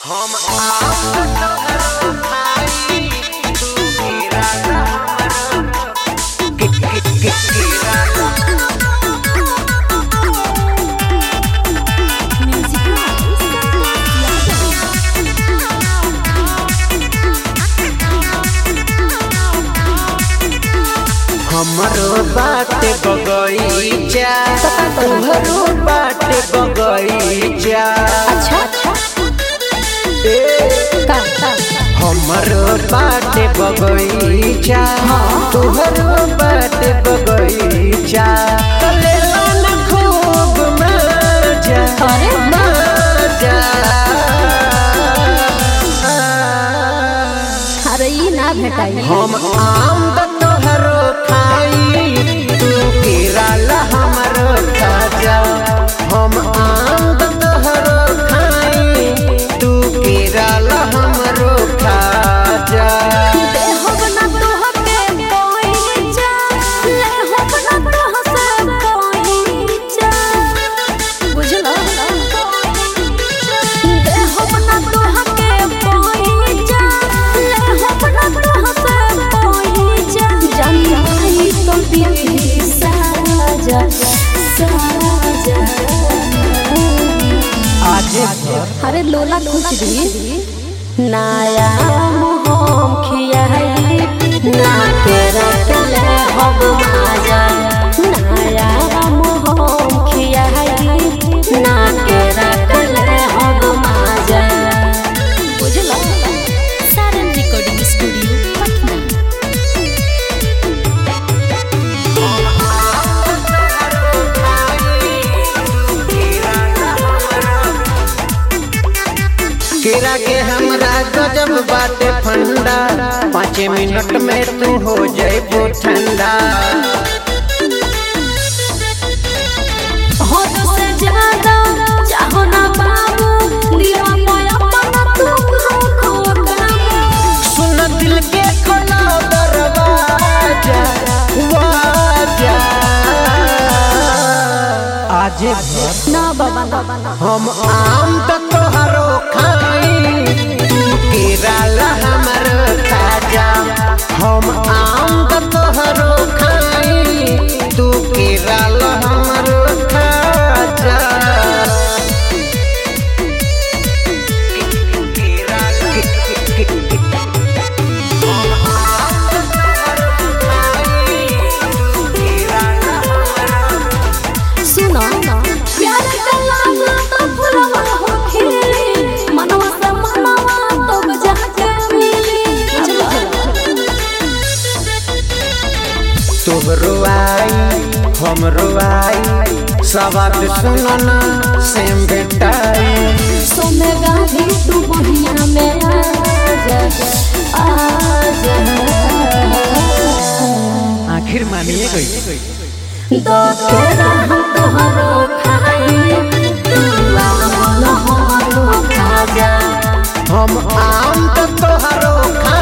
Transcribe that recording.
हम आपन खाई तू मेरा हमर के के के केरा हमरो बाटे बगईचा तोहरो बाटे बगईचा अच्छा अच्छा ए का का हमरो बाटे बगईचा तोहरो बाटे बगईचा ले लो ना खूब मजा अरे मजा अरे ई ना भेटाई हम आम द तोहरो खाई तू केरला हमरो खाजा हम आम द तोहरो खाई तू केरला हमरो खाजा दे हो बना तोह के कोई जा ले हो बना तोह से कोई जा बुझलो दे हो बना तोह के कोई जा ले हो बना तोह से कोई जा जानी तो भी साजा साजा आज अरे लोला कुछ भी नाया मोहम खियाई ना के रखले हम माजा नाया मोहम खियाई ना के रखले हम माजा बुझलो सारन रिकॉर्डिंग स्टूडियो पटना केरा के हमरा गजब बाटे फंडा पाँच मिनट में तू हो जाइबो ठंडा हद से ज्यादा चाहो ना बाबू दिलवा पे अपना तुम रखो काबू सुन दिल के खोला दरवाजा वाजा आज ना बाबा ना बाबा हम आम त तोहरो खाई तू केरला हमरो खाजा हम आम त तोहरो खाई तू केरला हमरो खाजा सुनो प्यार का लाला तो फुलवा हो खिली मनवा से मनवा तो बजा के मिली तोहरो आई हमरो आई सवाद सुनना सेम बेटाई सोने गाधी तू बढ़िया में आजा आजा आखिर मानिए गई दो तोरा हम तोहरो खाई तू आम न हमरो खाजा हम आम त तोहरो खा